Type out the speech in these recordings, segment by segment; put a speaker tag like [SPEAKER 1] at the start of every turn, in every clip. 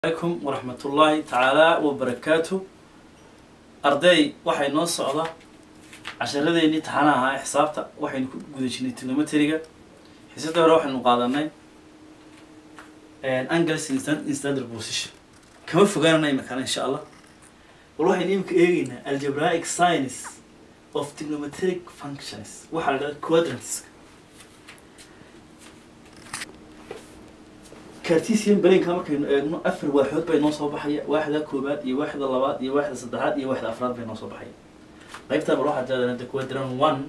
[SPEAKER 1] alaykum waraxmat ullaahi tacaala wabarakaatu arday waxay noo socda casharadeenii taxana ahaa ee xisaabta waxaynu ku guda jirnay trigonometriga xiisadda hore waxaynu qaadanay angles in stand- in standard position kama fogaanana imikana insha allah bal waxaynu imika eegeynaa algebraic science of trigonometric functions waxaa la dhahda quadrantska cartesian brainka markaynu eegno afar waaxood bay noo soo baxaya waaxda koobaad iyo waaxda labaad iyo waaxda saddexaad iyo waaxda afraad bay noo soo baxaya qaybta bal waxaa jeedaan hadda quadrant one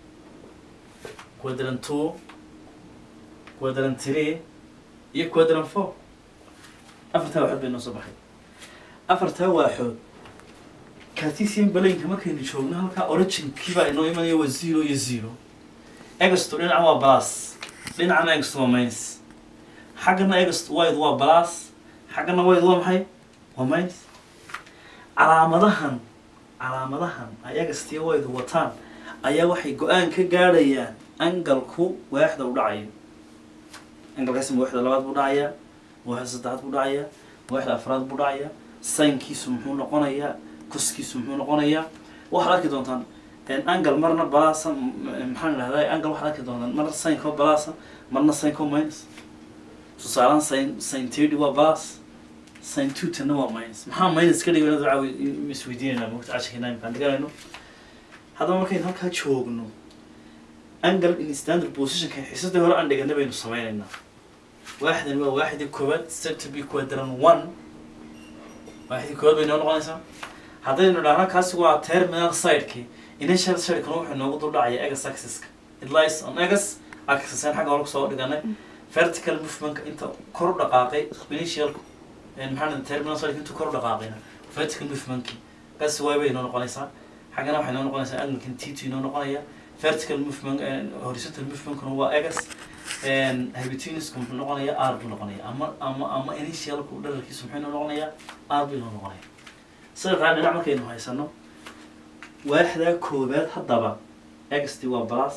[SPEAKER 1] quadrant two quadrant three iyo quadrant four afartaa waaxood bay noo soo baxaya afartaa waaxood cartesian brainka markaynu joogno halkaa originkiibaa inoo imanaya waa zero iyo zero egasto dhinaca waa plus dhinacana egasto waa minus xaggana egast wide waa plus xaggana wide waa maxay waa minus calaamadahan calaamadahan ay egast iyo wide wataan ayaa waxay go-aan ka gaadhayaan angalku waaxda u dhacayo angalkaasi ma waaxda labaad buu dhacayaa ma waaxda saddexaad buu dhacayaa ma waaxda afraad buu dhacayaa saynkiisu muxuu noqonayaa kuskiisu muxuu noqonayaa waxaad arki doontaan angal marna balasa maxaan idhahdaa angal waxaad arki doontaan marna saynko balasa marna saynko minus tusaalaan sin sin thirty waa plus sin two tana waa minus maxaa minus ka dhigay caawi isweydiinayna mogta cashirkeena imkaan dhiganayno haddaba markaynu halkaa joogno angle in standard positionka xiisadii hore aan dhigana baynu sameynaynaa waaxdan waa waaxdii koowaad set to be quadrant one waaxdii koowaad bay noo noqonaysaa haddaynu dhahno kaasi waa terminal sideki initial sidekana wuxuu noogu dul dhacaya egas axiska it lies on egas axis aan xagga hore kusoo dhiganay vertical movementka inta kor u dhaqaaqay initial maxaa terminal side intuu kor u dhaqaaqayna vertical movementki kaasi y bay inoo noqonaysaa xaggana waxay noo noqonaysaa angalkan t two inoo noqonaya vertical movement horizontal movementkuna waa egas habitinisku muxuu noqonayaa r buu noqonaya ama ama ama initialku dherarkiisu muxuu inoo noqonayaa r buu inoo noqonaya saddexdaa dhinac markaynu haysano waaxdaa koobaad haddaba egasti waa plus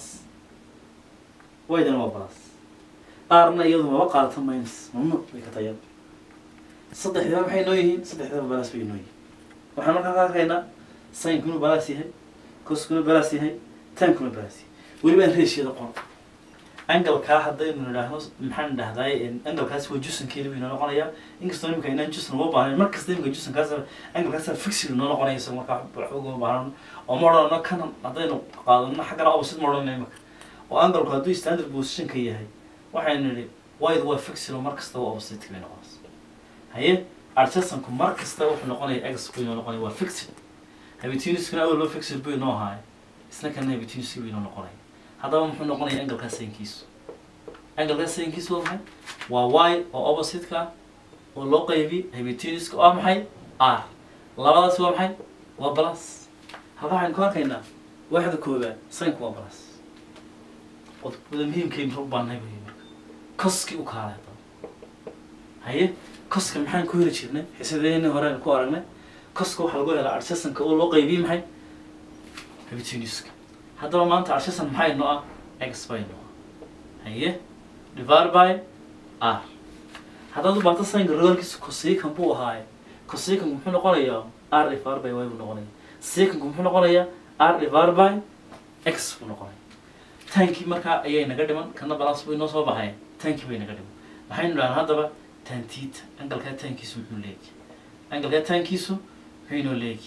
[SPEAKER 1] ydana waa plus qaarna iyadu maba qaadato minus mamnuuc bay ka tayada saddexdiba maxay noo yihiin saddexdiba balas bay noo yihiin waxaan markaa ka arkaynaa sinkuna balas yahay coskuna balas yahay tankuna balas yahay weliba aan reeshiyada qor angalkaa haddaynu nidhaahno maxaan dhahdaay angalkaasi waa jusankeeda bay noo noqonayaa inkastoo imika inaan jusan uga baahnayn mar kasta imika jusankaas angalkaasa fixid noo noqonaya isaga markaa waxba ugama baahnan oo ma odhanno kanan haddaynu qaadano xaggana opposite ma odhanayna imika oo angalku hadduu standard positionka yahay waxaynu nidhi wide waa fixilo mar kasta waa opposite bay noqonaysa haye archesanku mar kasta wuxuu noqonaya ex buu inoo noqonaya waa fixid habitiniskuna awal loo fixid buu inoo ahaay isna kana habitiniski buu inoo noqonaya haddaba muxuu noqonaya angalkaa saynkiisu angalkaa saynkiisu waa maxay waa y oo opposite-ka oo loo qaybi habitiniska oo ah maxay r labadaas waa maxay waa plus halka waxaynu ku arkaynaa waaxda koobaad saynku waa plus qodobada muhiimkaynu u baanahay bay marka koskii u kaalay haddaba haye koska maxaan ku heli jirnay xisadeeni hore aan ku aragnay koska waxaa lagu helaa archesanka oo loo qaybiyey maxay habitiniska haddaba maanta archesan maxay noo ah x bay noo ah haye divide by r haddaad u baato saynka rogalkiisa cosican buu ahaaye cosicanku muxuu noqonayaa r divide by y buu noqonaya secanku muxuu noqonayaa r divide by x buu noqonaya tankii markaa ayay naga dhiman kana balas bay noo soo baxay tankii bay naga dhiman maxaynu dhahan haddaba tantita angalkaa taankiisu muxuu leegi angalkaa taankiisu muxuu inoo leegi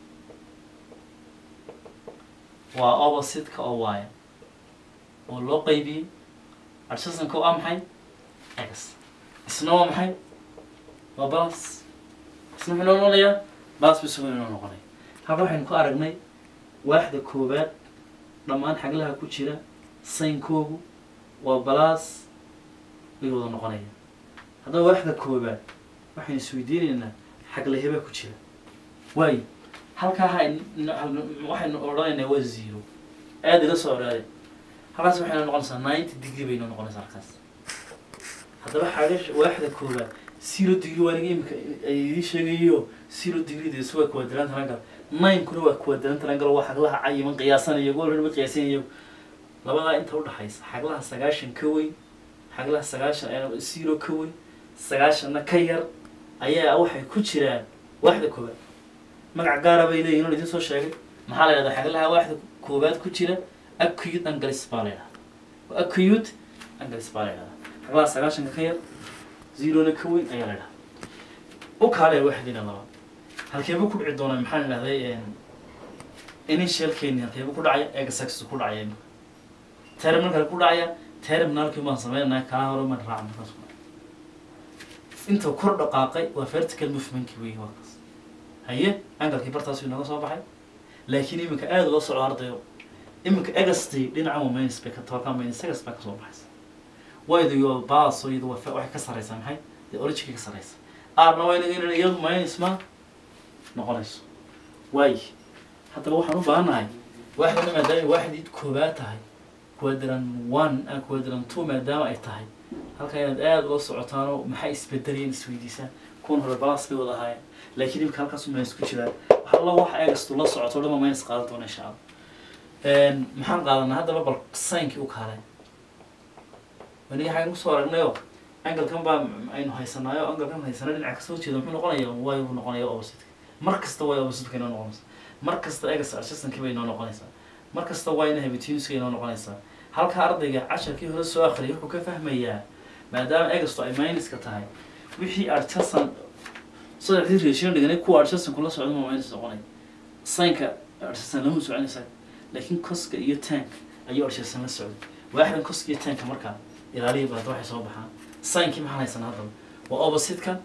[SPEAKER 1] waa opposite-ka oo waaya oo loo qaybiyey arsasanka oo ah maxay x isna waa maxay waa balas isna muxuu noo noqonayaa balas bu isagu inoo noqonaya halka waxaynu ku aragnay waaxda koobaad dhammaan xaglaha ku jira saynkoogu waa balas bay wada noqonaya haddaba waaxda koobaad waxaynu isweydiinaynaa xagla hebaa ku jira waayo halkaa ha waxaynu odhanaynaa waa zero aada ila soo oraaday halkaas waxaynu noqonaysaa ninety degree baynu noqonaysaa halkaas haddaba xaga waaxda koobaad zero degree waa niga imika ay idii sheegayo zero degree dees waa quadrant angle ninekuna waa quadrant angle waa xaglaha cayiman qiyaasanayo golba qiyaasanayo labadaa inta udhaxaysa xaglaha sagaashan ka weyn xaglaha sagaashan zero ka weyn sagaashanna ka yar ayaa waxay ku jiraan waaxda koowaad magac gaara bay leeyihin oo idin soo sheegay maxaa la yidhahdaa xaglaha waaxda koowaad ku jira acute angalis baa la yidhahdaa acute angalis baa la yidhahdaa xaglaha sagaashanka ka yar zerona ka weyn ayaa la yidhahdaa u kaalaya waaxdiina labaad halkeebuu ku dhici doonaa maxaan idhahday initialkeeni halkeebuu ku dhacaya egasax ku dhacaya imika terminalka ku dhacaya terminalkii baan sameynaya kaa hore maan raaca markaas ku dhacay inta kor dhaqaaqay waa vertical movementkii weeye waa kaas haye angalkii bartaas inooga soo baxay laakiin iminka aada loo socdo ardayo iminka egasti dhinaca waa minus bay ka toka minus egas baa kasoo baxaysa waydu iyo baaso iyadu waa waxay ka sareysaa maxay dee originka ka sareysa aarna waa inaga inaan iyadu minus ma noqonayso waayi haddaba waxaan u baahannahay waaxdana maadaama waaxdii koobaad tahay quadrant one ah quadrant two maadaama ay tahay halka inaad aada ula socotaanoo maxay isbedelayeen isweydiisaan kuwan hore balas bay wada ahaayeen laakiin imika halkaas minus ku jiraan waxa alla waxa egastu la socoto dhama minus qaadan doona insha allah maxaan qaadanaa haddaba bal saynkii u kaalay waniga xagan kusoo aragnayoo angalkan baa aynu haysanaayo angalkan haysana dhinaca kasoo jeeda muxuu noqonaya way buu noqonaya opposite mar kasta way opposite inoo noqonaysa mar kasta egas adjastankii bay inoo noqonaysaa mar kasta waa ina habituunska inoo noqonaysaa halka ardayga casharkii hore soo akhriyay wuxuu ka fahmayaa maadaama egastu ay minuska tahay wixii adjustan saddexdii ratio dhiganay kuwa adjustanku la socda ma minus noqonay saynka adjustan lama soconaysa laakiin koska iyo tank ayuu adjustan la socday waaxdan koska iyo tanka markaa ilaaliya baad waxay soo baxaan saynkii maxaan haysanaa haddaba waa opposite-ka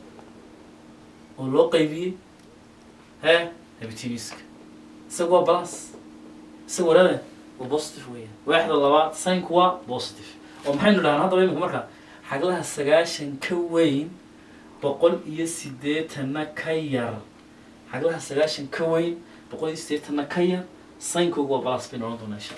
[SPEAKER 1] oo loo qaybiyey hee habituuniska isaga waa balance isaga warada waa positive weeyaan waaxda labaad saynku waa positive oo maxaynu dhahnaa haddaba iminka marka xaglaha sagaashan ka weyn boqol iyo siddeetanna ka yar xaglaha sagaashan ka weyn boqol iyo siddeetanna ka yar saynkoogu waa balance baynu odhan doonaa insha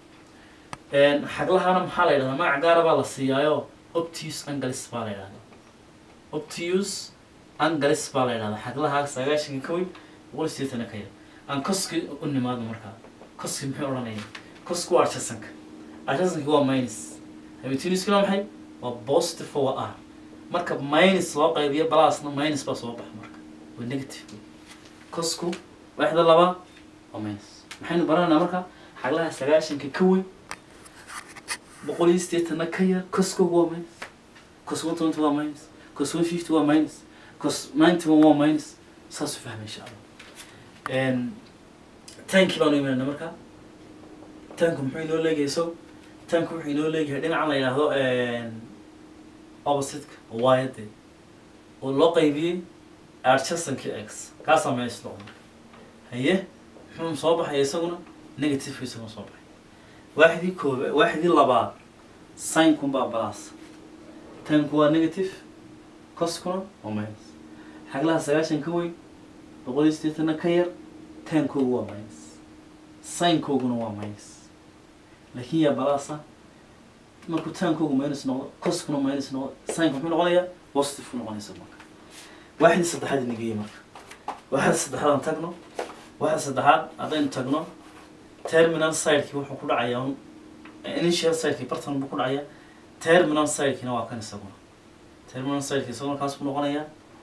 [SPEAKER 1] allah xaglahana maxaa la yidhahdaa magac gaara baa la siiyaayo optius angalis baa la yidhahdaa optius angalis baa la yidhahdaa xaglaha sagaashanka ka weyn boqol iyo siddeetanna ka yar aan koski u nimaadno markaa koski muxuu odhanaya koski waa adjasanka adjasanki waa minus habituuniskuna waa maxay waa positive oo waa r marka minus loo qaybiyo balasna minus baa soo baxa marka waa negative kosku waaxda labaad waa minus maxaynu baranaynaa marka xaglaha sagaashanka ka weyn boqol iyo siddeetanna ka yar koskogu waa minus cos one twenty waa minus cos one fifty waa minus cos ninety one waa minus saasuu fahmay insha allah tankii baanu imanayna marka tanku muxuu inoo leegahay so tanku wuxuu inoo leeyahay dhinacan la yidhaahdo opposite-ka oo waayade oo loo qaybiyey adjastankii x kaasaa minus noqon haye muxuu soo baxaya isaguna negative isaguna soo baxay waaxdii kooba waaxdii labaad sinkun baa balas tanku waa negative coskuna waa minus xaglaha sagaashan ka weyn boqol iyo siddeetanna ka yar tankoogu waa minus signkooguna waa minus laakiin yaa balasa markuu taankoogu minus noqdo coskuna minus noqdo signka muxuu noqonayaa positive ku noqonaysa marka waaxdii saddexaad inageeyey marka waaxda saddexaad aan tagno waaxda saddexaad haddaynu tagno terminal sidekii wuxuu ku dhacayaa un initial sidekii bartan buu ku dhacayaa terminal sidekina waa kan isaguna terminal sidekii isaguna kaas buu noqonayaa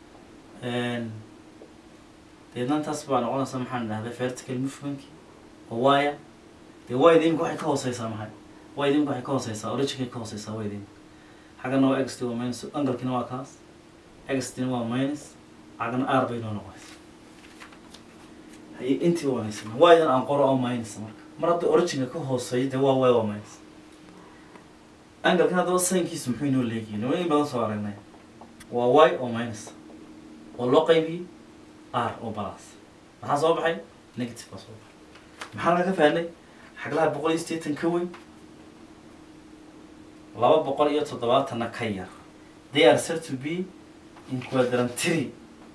[SPEAKER 1] deedna intaas baa noqonaysa maxaan dhahday vertical movementkii oo waaya dee wayda imika waxay ka hooseysaa maxay wayda imika waxay ka hooseysaa originkay ka hooseysaa wayda imika xaggana waa xt waa minus angalkina waa kaas xtina waa minus xaggana r bay noo noqonaysa haye intii waa haysana waydan aan qoro oo minus marka mar hadda originka ka hooseeyo dee waa way waa minus angalkan haddaba saynkiisu muxuu inoo leegihin waa in badan soo aragnay waa y oo minus oo loo qaybiyey r oo balas maxaa soo baxay negative baa soo baxay maxaa laga fahnay xaglaha boqol iyo siddeetan ka weyn laba boqol iyo toddobaatanna ka yar they are said to be in quadrant three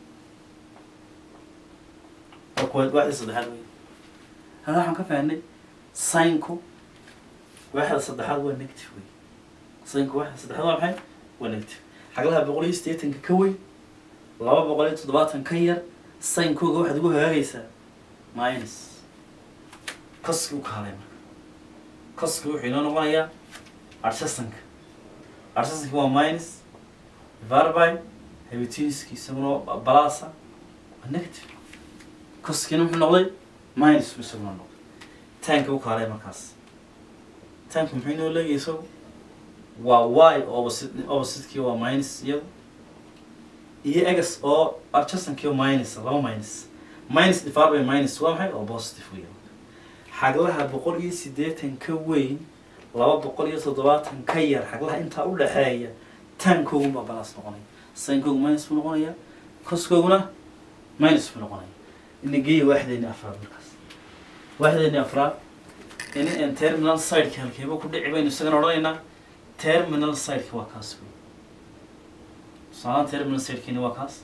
[SPEAKER 1] oo quad waaxda saddexaad wey hada waxaan ka fahnay sinku waaxda saddexaad waa negative wey sinku waaxda saddexaad waa maxay waa negative xaglaha boqol iyo siddeetanka ka weyn laba boqol iyo toddobaatan ka yar saynkooga waxaad ugu hagaagaysaa minus koski u kaalay marka koski wuxuu inoo noqonayaa adjastanka adjastanki waa minus divided by habitiniski isaguna balasa waa negative koskiina muxuu noqday minus buu isaguna noqday tanka u kaalay markaas tanka muxuu inoo leeyahay isagu waa y opposite opposite-kii waa minus iyada iyo egas oo adjastankii oo minus laba minus minus divided by minus waa maxay oo positive weya xaglaha boqol iyo siddeetan ka weyn laba boqol iyo toddobaatan ka yar xaglaha intaa u dhexeeya tankoogunbaa balas noqonaya sinkoogu minus buu noqonaya koskooguna minus buu noqonaya inageeya waaxdeeni afraad markaas waaxdeeni afraad ini n terminal sideka halkeeba ku dhici baynu isagana odhanaynaa terminal sideka waa kaas wey tusaalaan terminal sidekiina waa kaas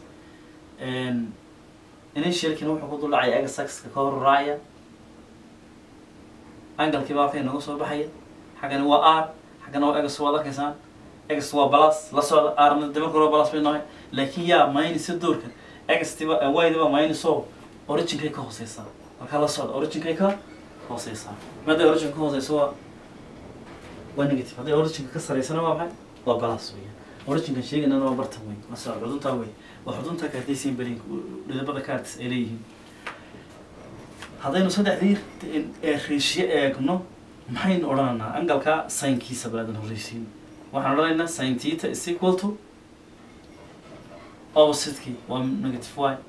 [SPEAKER 1] initialkina wuxuu ku dul dhacaya agasaxka ka hor raacaya angalkii baa halkay nooga soo baxaya xaggani waa r xaggana waa egas waad arkaysaan egas waa balas la socda rna de marka hore balas bay nahay laakiin yaa minus doorkan egstiba ydiba minus o originkay ka hooseysaa markaa la socda originkay ka hooseysaa maada origin ka hooseysa waa waa negative hadday originka ka sareysana waa maxay waa balas weya originkan sheegaynana waa bartan wey la socda xuduntaa wey waa xudunta kaartaysiin berin dhidabada kaartis ay leeyihiin haddaynu saddexdii reeshiye eegno maxaynu odhanaynaa angalka saynkiisa baadan horeysiin waxaan odhanaynaa sin tita is equal to opposite-kii waa negative y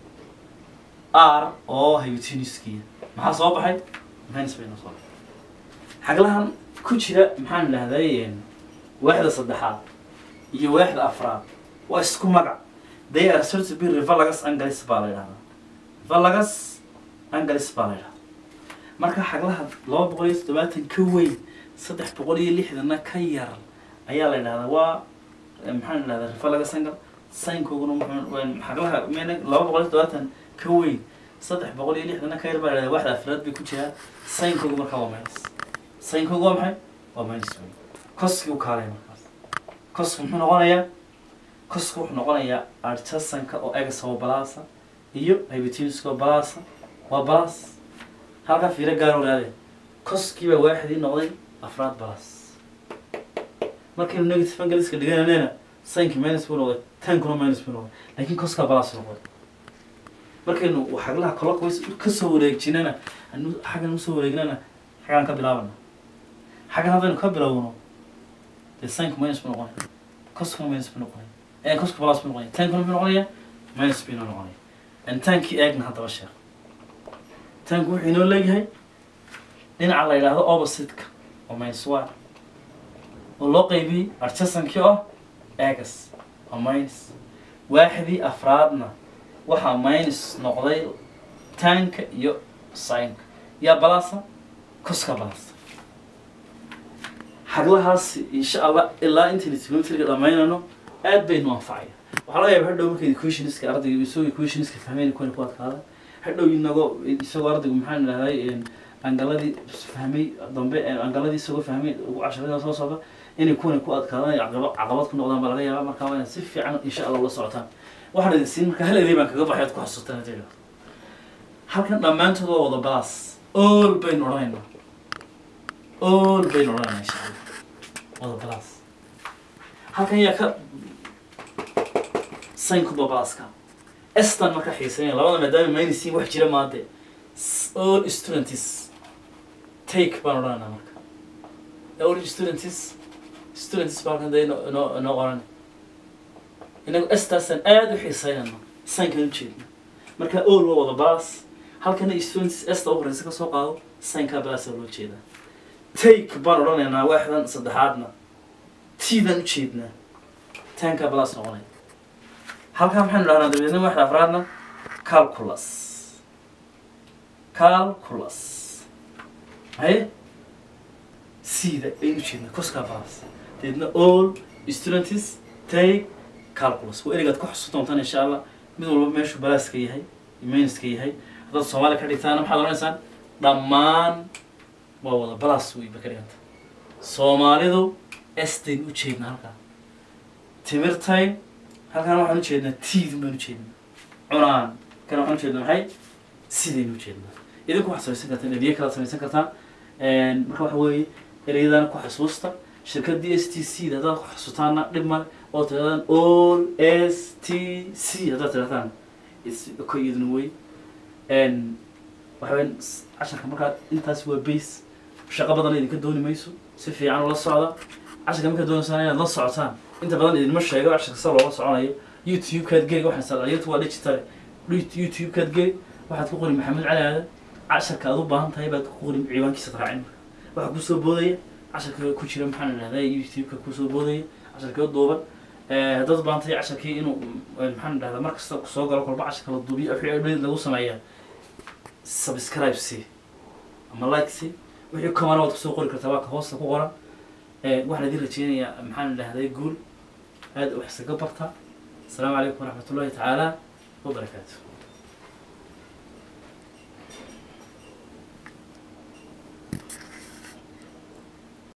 [SPEAKER 1] r oo hypotenuse-kii maxaa soo baxay minus bayna soo baxay xaglahan ku jira maxaan idhahday waaxda saddexaad iyo waaxda afraad waa isku magac they are said to be revalagus angalis baa la yidhahdaa valagus angalis baa la yidhahdaa marka xaglaha laba boqol iyo toddobaatan ka weyn saddex boqol iyo lixdana ka yar ayaa la yidhahdaa waa maxaan idhahdaa revalagus angal saynkooguna muxuu xaglaha mn laba boqol iyo toddobaatan ka weyn saddex boqol iyo lixdana ka yar baa la yidhahdaa waxda afraad bay ku jiraan saynkoogu markaa waa minus saynkoogu waa maxay waa minus wey koskii u kaalay markaas koski muxuu noqonayaa koska wuxuu noqonayaa artasanka oo egas oo balasa iyo hypotenuska oo balasa waa balas halkaa fiiro gaar ogaadeen koskii baa waaxidii noqday afraad balas markaynu negative angaliska dhigananena saynki minus buu noqday tankuna minus buu noqday laakiin koskaa balas noqday markaynu xaglaha clockwise kasoo wareejinana anu xaggan usoo wareegnana xaggaan ka bilaabana xaggan haddaynu ka bilowno dee saynku minus buu noqonaya koskuna minus buu noqonaya ee koska balas buu noqonaya tankuna muxuu noqonaya minus buu inoo noqonaya tankii eegna haddaba sheekh tanku wuxuu inoo leeyahay dhinaca la yidhaahdo opposite-ka oo minus y oo loo qaybiyey arjasankii oo egas oo minus waaxdii afraadna waxaa minus noqday tanka iyo sinka yaa balasa koska balasa xaglahaas insha allah ilaa intaynu trigonometriga dhamaynano aad baynu anfacaya waxaa laga yaaba hadhow markay equationska ardayga isagoo equationska fahmeyn kuwana ku adkaada hadhow inagoo isagoo ardaygu maxaan idhahday angaladii fahmay dambe angaladii isagoo fahmay ugu casharada soo socda inay kuwana ku adkaadaan ay caqaba caqabad ku noqdaan baa laga yaaba markaa waa inaad si fiican insha allah ula socotaan waxaan idin siin marka hal eday baan kaga baxay ad ku xasuustaan hadii idhahdo halkan dhammaantood waa wada balas all baynu odhanaynaa all baynu odhanaynaa insha allah wada balas halkan yaa ka saynkuba balaska estan marka xiiseynaya labada maadaama maynisiin wax jira maade all students take baan odhanaynaa marka all students students baa halkan dee inoo inoo inoo qoran inagu estaasaan aada u xiiseynayno saynkan ujeedna marka all waa wada balas halkana students esta u horeysa ka soo qaado saynkaa balasa loo jeedaa take baan odhanaynaa waaxdan saddexaadna tiidaan ujeednaa tankaa balas noqonaya halkaa maxaynu dhahnaa dabeedna waxda afraadna calculus calculus haye sida aynu jeednaa coskaa balas dabeedna all students take calculus waa ereygaad ku xusu doontaan insha allah mid walba meeshuu balaaska yahay minuska yahay haddaad soomaaliya ka dhigtaana maxaad odhanaysaan dhammaan waa wada balas wey ba ka dhiganta soomaalidu estayn u jeednaa halkaa timirtay halkaan waxaan ujeednaa tiidin baan ujeednaa cunaan kana waxaan ujeednaa maxay sidaynu ujeednaa idinku waxaad samaysan kartaan ereyo kalaad samaysan kartaan marka waxa weeye ereyadana ku xasuusta shirkadii s t c da haddaad ku xasutaana dhib male oo tirahdaan all s t c haddaad tirahdaan ko iyaduna wey waxaweyn casharka markaa intaas waa base shaqo badan idinka dooni mayso si fiican ula socda casharka markaa doonaysaan inaad la socotaan inta badan idinma sheego casharka sa loola soconayo youtube-kaad geli waxaan sala youtube waa digital youtube-kaad geli waxaad ku qori maxamed cali aadan casharka aad u baahan tahay baad ku qori ciwaankiisa raacin waxaa kusoo boodaya casharka ku jira maxaan idhahdaa youtube-ka kusoo boodaya casharka u duuban haddaad u baahan tahay casharkii inuu maxaan idhahdaa mar kasta soo galo kolba casharka la duubiyo wixii update lagu sameeyaa subscribe si ama like si wixii comment waad kusoo qori kartaa waa ka hoosta ku qoran waxaan idin rajeynayaa maxaan idhahday guul aad wax isaga barta السلام عليكم ورحمة الله تعالى وبركاته